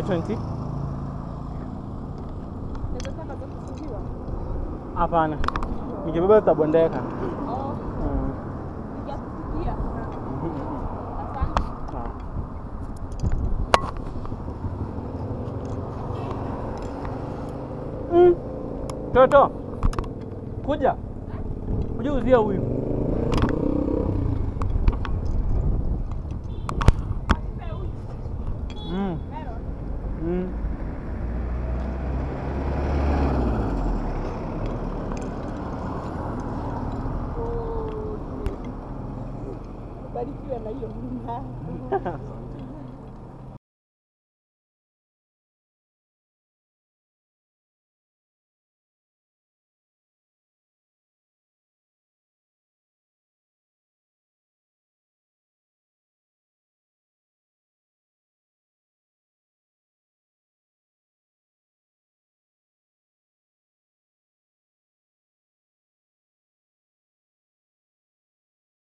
2020? Nazotaka za kufungiwa. Hapana, nikibeba zitabondeka. Oh, Mm. sijakusikia. Asante. Ah. Mm. Toto, kuja kuja uzia huyu. Mm. Mm. Barikiwe na hiyo mlima.